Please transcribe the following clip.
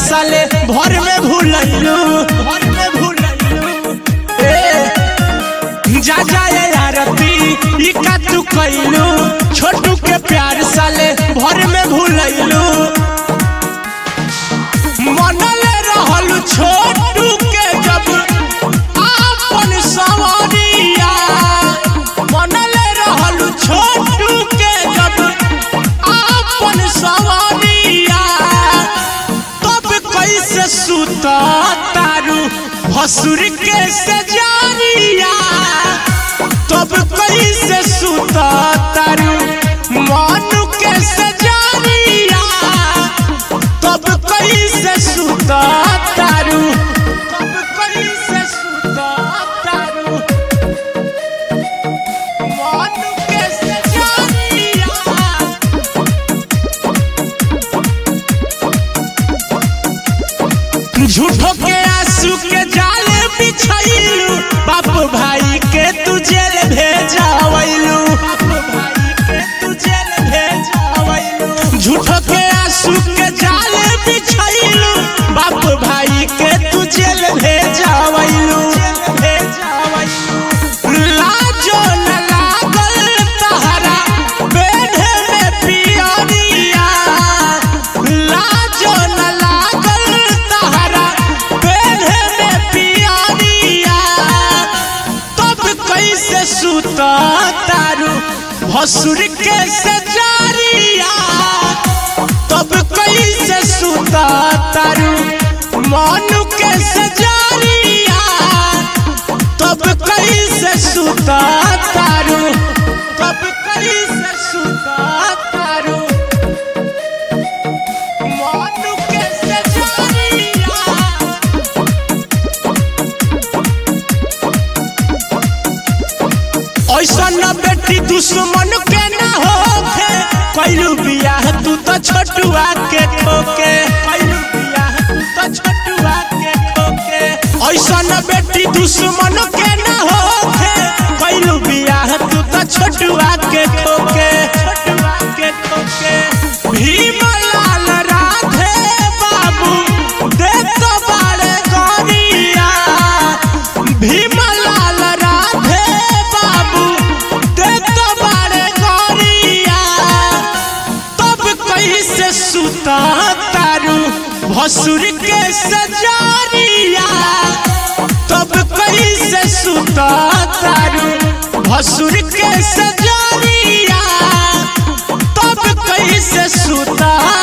साले भर में भूलैलू भर में भूलैलू ए जा जाए आरती ई का तू कैलू छोटू के प्यार साले भर में भूलैलू मनले रहल छोटू के जब आपन सवरिया मनले रहल छोटू के जब आपन सवरिया तब कैसे सुता तारू भसुर के सजारिया तब कैसे सुता तारू मानु के सजारिया तब कैसे सुता तारू तब कैसे सुता तारू मानु के सजारिया झूठो के आंसू के जाल बिछैलू बाप भाई के तू जेल भेजावैलू झूठो के आंसू के जाल बिछैलू बाप भाई के तू जेल भेजावैलू लाजो न लागल तहरा बेढ़े में पियरिया लाजो न लागल तहरा बेढ़े में पियरिया तब कैसे सुता तारू भसुर के सजारिया तब कैसे सुता तारू मानु के सजारिया तब कैसे सुता तारू तब कैसे सुता तारू मानु के सजारिया ऐसा न बेटी दुश्मन के ना होखे कैलू बियाह तू तो छोटुआ के खोके कैलू बियाह तू तो छोटुआ के खोके ऐसा न बेटी दुश्मन के ना होखे कैलू बियाह तू तो छोटुआ के खोके छोटुआ के खोके भीमलाल राधे बाबू दे तो बाड़े गोरिया भीमलाल राधे बाबू दे तो बाड़े गोरिया तब कैसे सुता तारू भसुर के सजारिया तब कैसे सुता तारू भसुर के सजारिया तब कैसे सुता